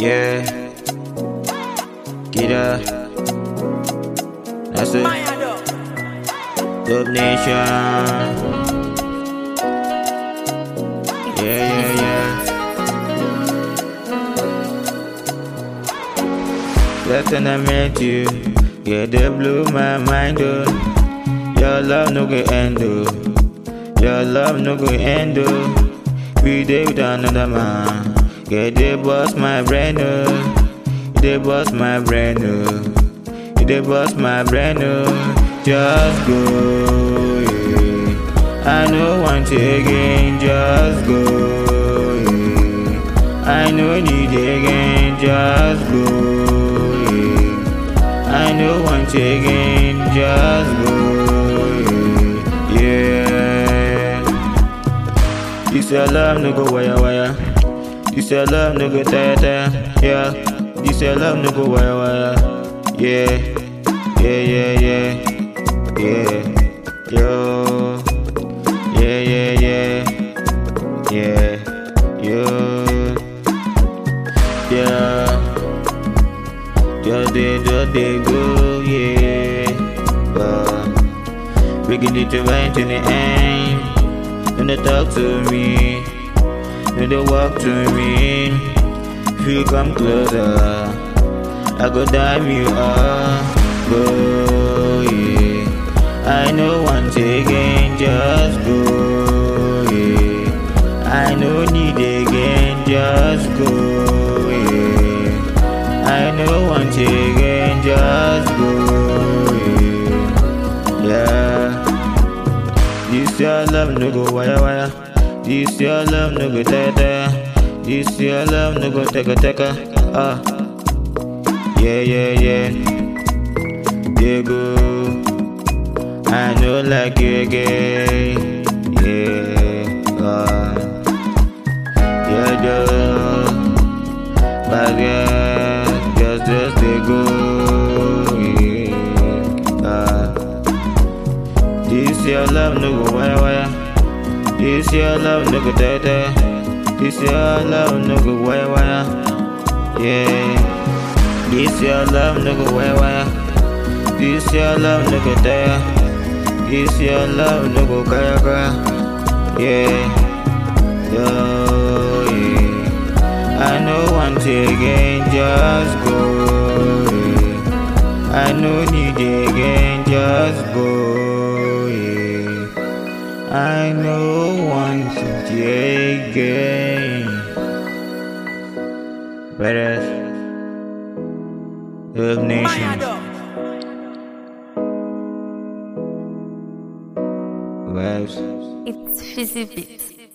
Yeah. Get up. That's it. Dub Nation. Yeah, yeah, yeah. Last time I met you, yeah, they blew my mind, oh. Your love no go end, oh. Your love no go end, oh. We day with another man. Yeah, they bust my brain, oh. They bust my brain, oh. They bust my brain, oh. Just go, yeah. I know want you again, just go, yeah. I know need again, just go, yeah. I know want you again, just go, yeah. yeah. This your love no go wire wire. This your love no go tire tire. Yeah. This your love no go wire wire. Yeah. Yeah yeah yeah. Yeah. Yo. Yeah yeah yeah. Yeah. Yo. Yeah. Just they just they go yeah. But we can do to right to the end. When they talk to me, when they walk to me, if you come closer, I go dive you up, go yeah. I know once again, just go yeah. I know need again, just go yeah. I know once again, just go yeah. yeah. This your love no go wire wire. This your love no go tire tire. This your love no go teka teka. Ah, yeah yeah yeah. They go. I know like you again. Yeah. Ah. Yeah yeah. But yeah, just just they go. Yeah. Ah. This your love no go wire wire. This your love no go tire tire. This your love no go wire wire. Yeah. This your love no go wire wire. This your love no go tire. This your love no go kaya kaya. Yeah. Yo, yeah. I know once again, just go. Yeah. I know need again, just go. Yeah. I know once again. Whereas, Love Nation. Vibes. It's Fizzy Beats.